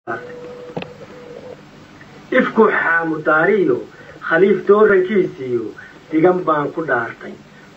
ifku xaamudaariyo khaliif doorankiisiyo digan baan ku dhaartay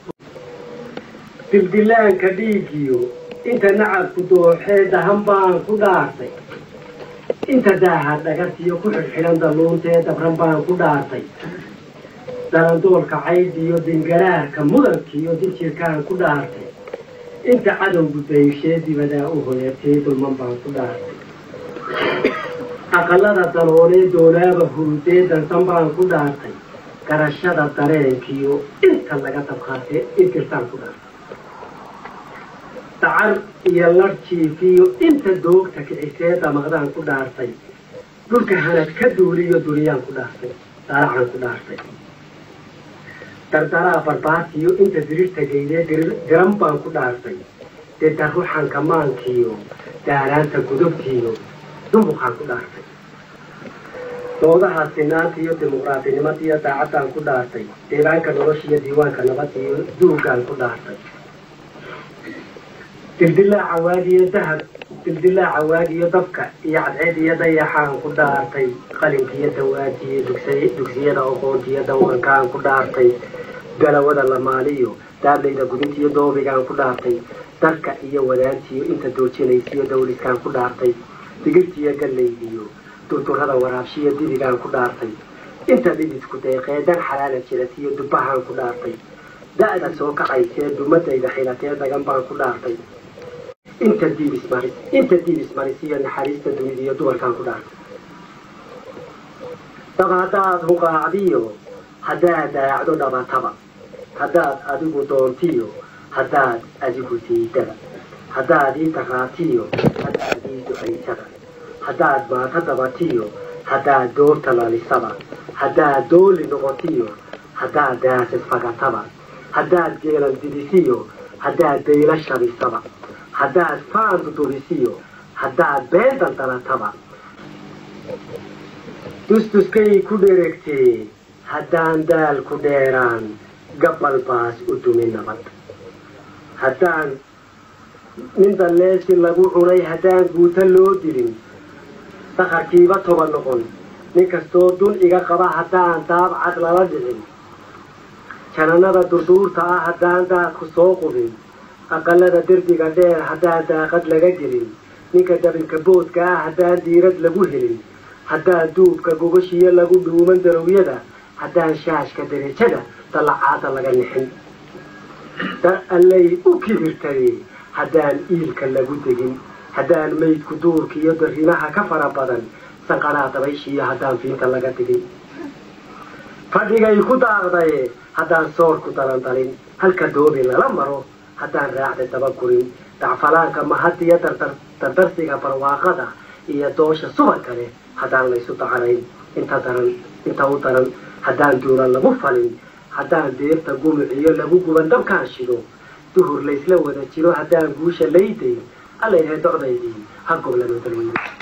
dildilaanka dhiigiyo inta nacabku dooxee dahan baan ku dhaartay inta daaha dhagartiyo ku xidhxidhan dalluuntee dabran baan ku dhaartay dalandoolka caydhiyo dingaraarka mudankiyo dibjirkaan ku dhaartay inta cadowgu dayshee dibadaa u hoyatee dulman baan ku dhaartay aqalada daloolee doolaaba hurudee dansan baan ku dhaartay garashada dareenkiyo inta laga dabqaatee inkirtaan ku dhaartay dacar iyo larjiifiyo inta doogta kicisee damaqdaan ku dhaartay dhulka hanad ka duuliyo duriyaan ku dhaartay daalacaan ku dhaartay dardaraa barbaatiyo inta dirirta geydee diran baan ku dhaartay deda ruxanka maankiyo daaraanta gudubtiyo dumbuqaan ku dhaartay doodaha sinaanta iyo dimuqraadinimada iyo daacaddaan ku dhaartay deebaanka noloshiyo diiwaanka nabadda iyo duugaan ku dhaartay dildilaaca waagiyo dahab dildilaaca waagiyo dabka iyo cadceed iyo dayaxaan ku dhaartay qalinkiiyo dawaajiyo dugsiyada oqoontiyo dawqankaan ku dhaartay galawada lamaaliyo daablayda gudintiyo doobigaan ku dhaartay darka iyo wadaantiyo inta doojinaysiyo dawliskaan ku dhaartay digirtiyo gallaydiyo durdurada waraabshiyo dibigaan ku dhaartay inta dhididku deeqee dan xalaala jiratiyo dubbahaan ku dhaartay da'da soo kacaysee dumadayda xilatee dagan baan ku dhaartay inta diibismaris inta diibismarisiyo naxariista dunidiyo dumarkaan ku dhaartay dab haddaad huqaacdiyo haddaad daacdo dhabataba haddaad adigu doontiyo haddaad adigu diidaba haddaad ii daqaatiyo haddaad ii ducaysaba haddaad maata dabatiyo haddaad doorta lalisaba haddaad dooli noqotiyo haddaad daasad fagataba haddaad geelan didisiyo haddaad dayla shabisaba haddaad faan dudubisiyo haddaad been daldalataba dustuskay ku dheregtee haddaan daal ku dheeraan gabbal baas u dumi nabad haddaan nin dalleesi lagu cunay haddaan guuta loo dilin dakarkiiba toba noqon nin kastoo dun iga qaba haddaan daabcad lala dhicin janannada durduurta ah haddaan daadku soo qubin aqalada derbiga dheer haddaan daaqad laga gelin ninka dabinka boodka ah haddaan diirad lagu helin haddaan duubka gogashiyo lagu dhuuman darowyada haddaan shaashka derajada dallacaada laga nixin dar allay u kibirtay haddaan iilka lagu degin haddaan maydku duurka iyo darimaha ka fara badan sanqadhaa dabayshiiyo haddaan fiinta laga digin fadhigay ku daaqdaye haddaan soorku dalandalin halka doobi lala maro haddaan raacda dabagurin dacfalaanka mahadiyo dardarsiga barwaaqada iyo doosha subanka leh haddaan laysu dacanayn inta daran inta u daran haddaan duuran lagu falin haddaan deerta gumuciyo lagu guban dabkaan shido duhur laysla wada jiro haddaan guusha laydayn alla yahay docdaydii ha goblano dalweyne